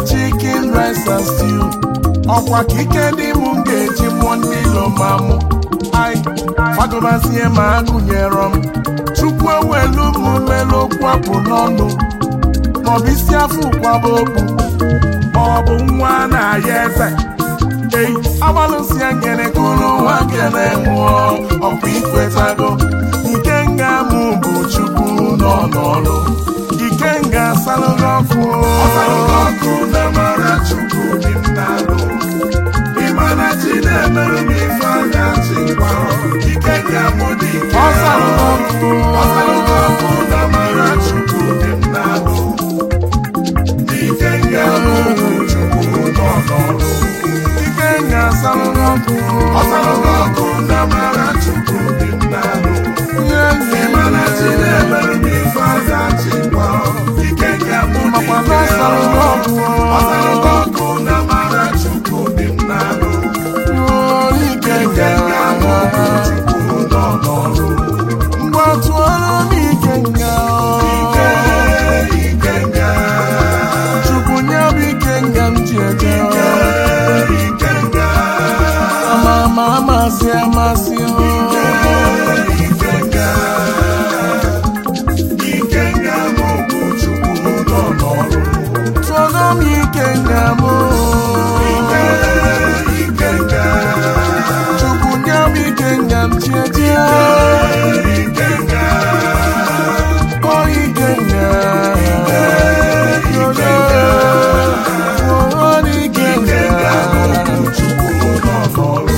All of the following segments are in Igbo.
chicken rice and stew ọkwa ka ike dị m ga-eji mụọ ndị ilo ma mụ ai fagobazie ma agụnyere m chukwu ewelu m melu okwu apụ n'ọnụ maọbụ isi afọ ụkwaba okwu maọbụ nwa na-aya eze ei agbalụsie ngene kụrụ nwa ngene nwụọ ọkwa ikwetago ike nga mụ bụ chukwu nọ n'ọrụ ike nga asalụghị ọkụ ọkụ na mara chukwu dị m n'alụ ịmana chi na-emerụ m ife anya chi gwara ike nga mụ dị ike ọsalụghị ọkụ ọsalụghị ọkụ na mara chukwu dị m n'alụ ike nga mụ bụ chukwu nọ n'ọrụ ike nga asalụghị ọkụ ọsalụghị ọkụ na mara chukwu dị m n'alụ ịmana chi na-emerụ m ife anya chi gwara ike nga mụ dị ike ọsalụghị ọkụ na mara chukwu dị m n'alụ ike nga mụ bụ chukwu nọ n'ọrụ mgbe tụọrọ m ike nga ike ike nga chukwu nye m ike nga m ji eje ike nga ama ama amasị amasị ike ike nga ike nga m bụ chukwu nọ n'ọrụ tụọrọ m ike nga m ike ike nga chukwu nye m ike nga m ji eje ike nga o ike nga o ike nga chukwu nọ n'ọrụ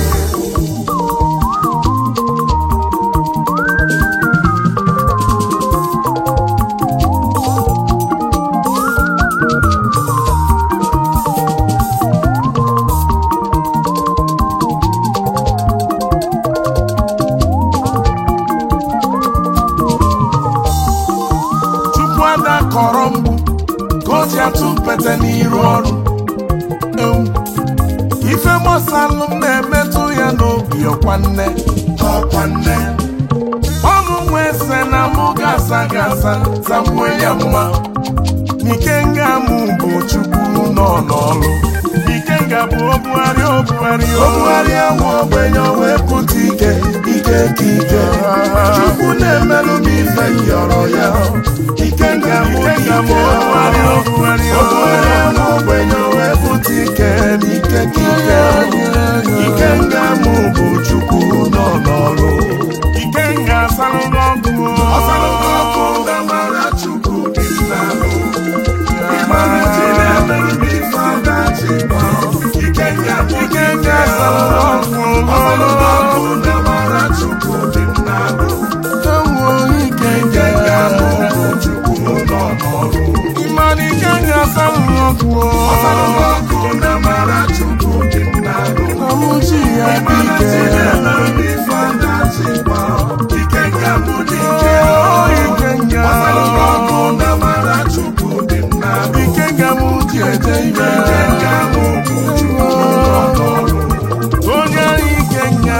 Chukwu ada kọrọ mgbu ka o ji atụ mpete n'iru ọrụ ewu ife gbasalụ m na-emetụ ya n'obi ọkwa nne ọkwa nne ọnụ nwa ese na mụ gasa gasa zakwuo ya mma n'ike nga mụ bụ chukwu nọ n'ọrụ ike nga bụ obugharị obugharị obugharị ahụ ogbenye wee pụta ike ike ka ike chukwu na-emelụ m ife yọrọ ya ike nga mụ ike bụ obugharị obugharị obugharị ahụ ogbenye wee pụta ike n'ike ka ike ike nga mụ bụ chukwu nọ n'ọrụ ike nga asalụghị ọkụ ọsalụghị ọkụ nga mara chukwu dị n'alụ ịmara chi na-emerụ m ife ada chi gbara ike nga ike nga asalụghị ọkụ ọsalụghị ọkụ nga mara chukwu dị n'alụ ike nga mụ bụ chukwu nọ n'ọrụ ịmara ike nga asalụghị ọkụ ọsalụghị ọkụ nga mara chukwu dị n'alụ ọmụchi ya dị ike na-emerụ m ife ada chi gbara ike nga mụ dị ike ike nga ọsalụghị ọkụ nga mara chukwu dị n'alụ ike nga mụ ji eje ike ike nga mụ bụ chukwu nọ n'ọrụ onye ike nga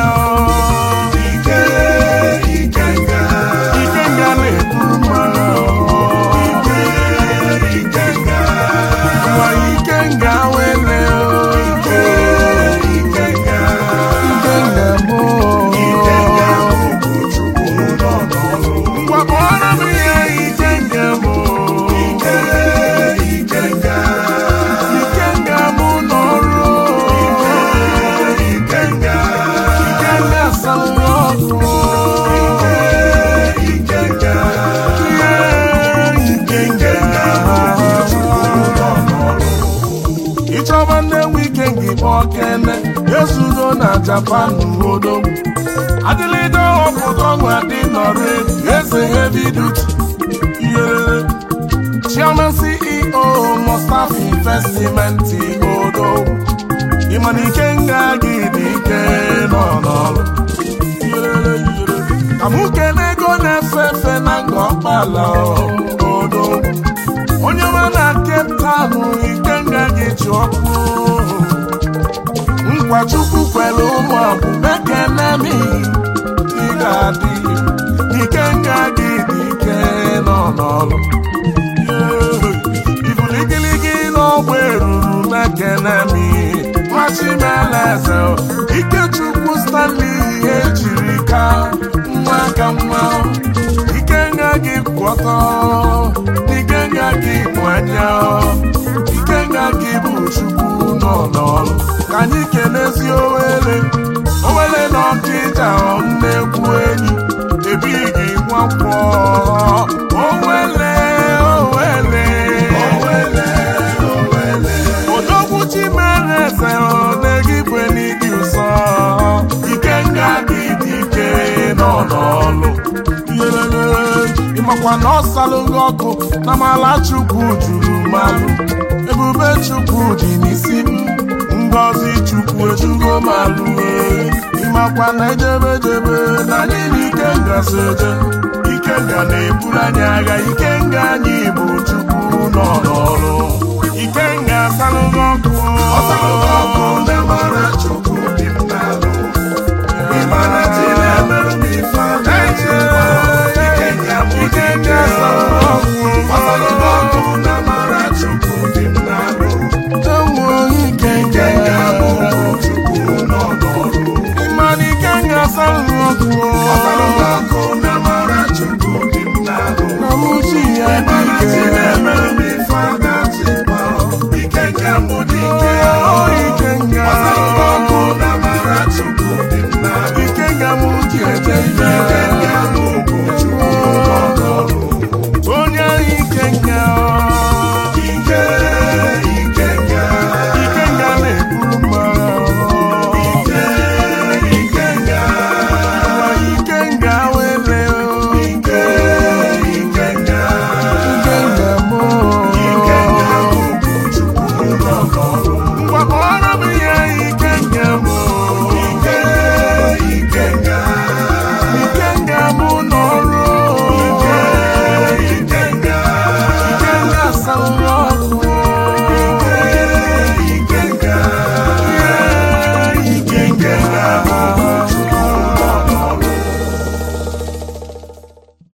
ike ike nga ike nga na-eburu mara ike ike nga nwa ike nga wele ike ike nga ike nga mụ ike nga mụ bụ chukwu nọ n'ọrụ ngwa kpọrọ m ihe ike nga mụ ike ike nga ike nga mụ n'ọrụ ike ike nga ike nga salụ ọkụ ike ike nga ike ike nga ịchọba ndị wike gị kpọọ kene ezudo na japan odo adịlịde ọpụta ọnwụ adị nọrọ eze heavy duty iyerere chairman ceo mustapha investment odo ịmana ike nga gị dị ike nọ n'ọrụ Iyerere, iyerere. ka mụ kene ego na-efe efe na nga ọkpala odo onye nwe na Cape Town ike nga gị ji ọkụ nkwa chukwu kwere ụmụ akwụkwọ ekene m ị ga-adị ike nga gị dị ike nọ n'ọrụ ibuligiligi n'ọgba eruru ekene mi machimeleze ikechukwu stanley ihe jiri ka nwa ka nwa ikenga gị kwọtọ ikenga gị bụ anya ikenga gị bụ chukwu nọ n'ọrụ ka anyị kelezi owele owele na ọkịja nnekwu enyi ebighị nwakwọ owele owele owele owele odogwu chimereze na-egibwe n'ịdị ụsọ ikenga gị dị ike nọ n'ọlụ ịmakwa na ọ salụ gị ọkụ na mala chukwu juru malụ ebube chukwu dị n'isi m ngọzi chukwu ejugo malụ ịmakwa na ejebejebe na anyị na ikenga so eje ikenga na-eburu anyị agha ikenga anyị bụ chukwu nọ n'ọrụ ikenga salụ gị ọkụ ọ salụ gị ọkụ na mara chukwu dị m n'alụ ịmara chi na-emerụ m ife a na-eche ikenga bụ ikenga salụ gị ọkụ ọ salụ gị ọkụ na mara chukwu dị m n'alụ ikenga bụ chukwu nọ n'ọrụ ịmara ikenga salụ gị ọkụ ọ salụ gị ọkụ na mara chukwu dị m n'alụ na mụchi ya dị ike